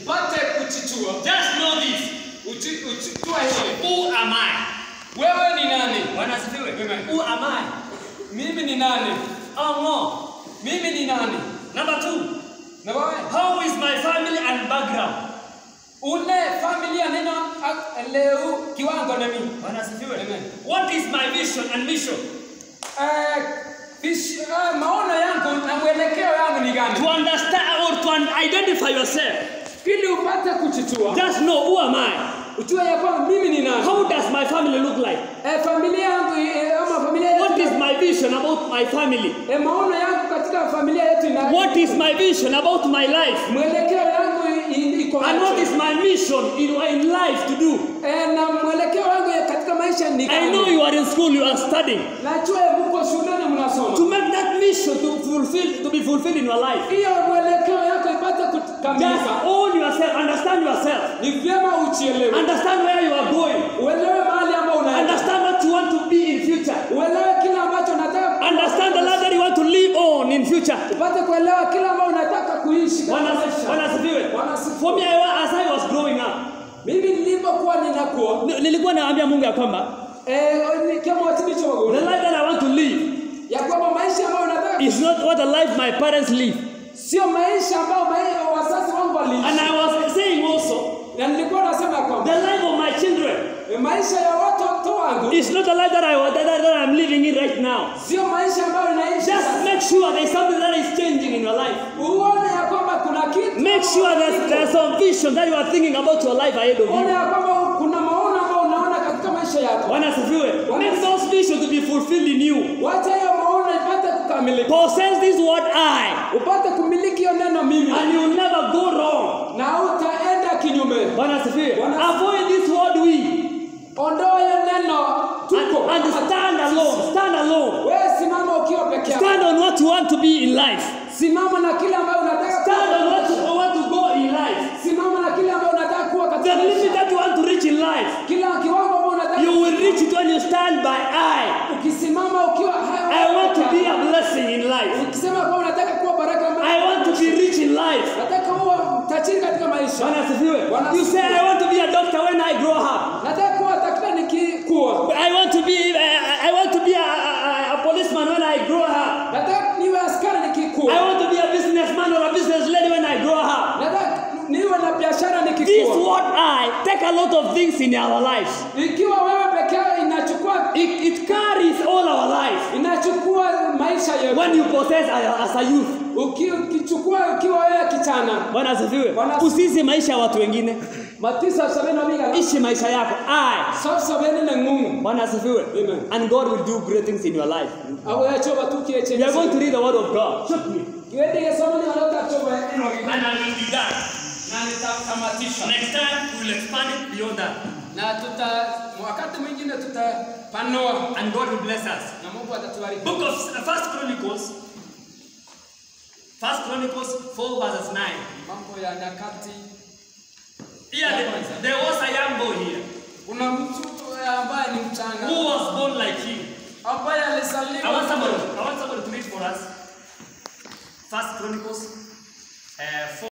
upate kuchichua Just know this. uchi- uchichua hili Who am I? wewe ni nani Bwana asifiwe. Amen. Who am I? mimi ni nani Oh no. mimi ni nani Number two. na wewe How is my family and background? ule familia neno ak- leo kiwango na mimi Bwana asifiwe. Amen. What is my vision and mission? Eh, vish- eh, maono yangu na mwelekeo yangu ni To gani understand or to un- identify yourself. ili upate kuchichua Just know who am I? ujue ya kwamba mimi ni nani How does my family look like? eh, familia yangu eh, ama familia yetu What is my vision about my family? eh, maono yangu katika familia yetu ina What is my vision about my life? mwelekeo yangu i- i- iko And what wapi? is my mission in, in life to do? eh, na mwelekeo wangu ya katika maisha ni I gani know you are in school, you are studying. najua mko shuleni To mnasoma make that mission to fulfill to be fulfilled in your life. hiyo mwelekeo yako ipate Just kukamilika own yourself, understand yourself. ni vyema uchielewe Understand where you are going. uelewe mahali ambao unaenda Understand what you want to be in future. uelewe kile ambacho unataka Understand the life that you want to live on in future. upate kuelewa kile ambao unataka kuishi katika Bwana maisha. Bwana asifiwe. Bwana asifiwe. For me, I, wa- as I was growing up, mimi nilipokuwa ninakuwa ni- nilikuwa naambia Mungu ya kwamba eh, ni kama watumishi wa the Mungu life that I want to live ya kwamba maisha ambayo unataka is not what the life my parents live. sio maisha ambayo mai- wazazi wangu And waliishi I was saying also, na nilikuwa nasema kwamba the life of my children eh, maisha ya watoto wangu is not the life that, I, that, that, that I'm living in right now. sio maisha ambayo inaishi Just sasa. make sure there's something that is changing in your life. uone ya kwamba kuna kitu Make sure there's, there's some vision that you are thinking about your life ahead of uone you. ya kwamba kuna maono ambayo unaona katika maisha yako Bwana asifiwe. Make those visions to be fulfilled in you. wacha hiyo maono ipate kukamilika Possess this word I, upate kumiliki hiyo neno mimi and you will never go wrong. na utaenda kinyume Bwana asifiwe. Bwana- Avoid this word we ondoa hiyo neno tuko and, and stand alone. Stand alone. wewe simama ukiwa peke yako Stand on what you want to be in life. simama na kile ambayo unataka Stand on kuwa. what you want to go in life. simama na kile ambayo unataka kuwa katika The limit maisha. that you want to reach in life, kila kiwango ambayo unataka you will reach it when you stand by I. ukisimama ukiwa hai- I want to be a blessing in life. ukisema kwamba unataka kuwa baraka mbele- I want to be rich in life. nataka uwe tajiri katika maisha Bwana asifiwe. Bwana You say asifiwe. I want to be a doctor when I grow up. nataka kuwa daktari nikikuwa I want to be I, I want to be a, a, a policeman when I grow up. nataka niwe askari nikikuwa I want to be a businessman or a business lady when I grow up. nataka niwe na biashara This nikikuwa what I take a lot of things in our lives. ikiwa wewe peke yako inachukua It, it carries all our life. inachukua maisha yetu When you possess a- as a youth. Uki- ukichukua ukiwa wewe kijana Bwana asifiwe. Bwana- Usiishi maisha ya watu wengine. matisa sabini na mbili Ishi maisha yako. I. sa sabini na ngumu Bwana asifiwe. Amen. And God will do great things in your life. abo yacho batukiye We are going to read the word of God. kiwende gesoma ni alota choba ino And I will be done. na nitatamatisha Next time we will expand it beyond that. na tuta wakati mwingine tutapanua And God will bless us. na Mungu atatubariki Book of First Chronicles. First Chronicles 4 verses 9. mambo ya nyakati Here there, there was a young boy here kuna mtu ambaye ni mchanga who was born like him. ambaye I want alizaliwa somebody, I want somebody to read for us. First Chronicles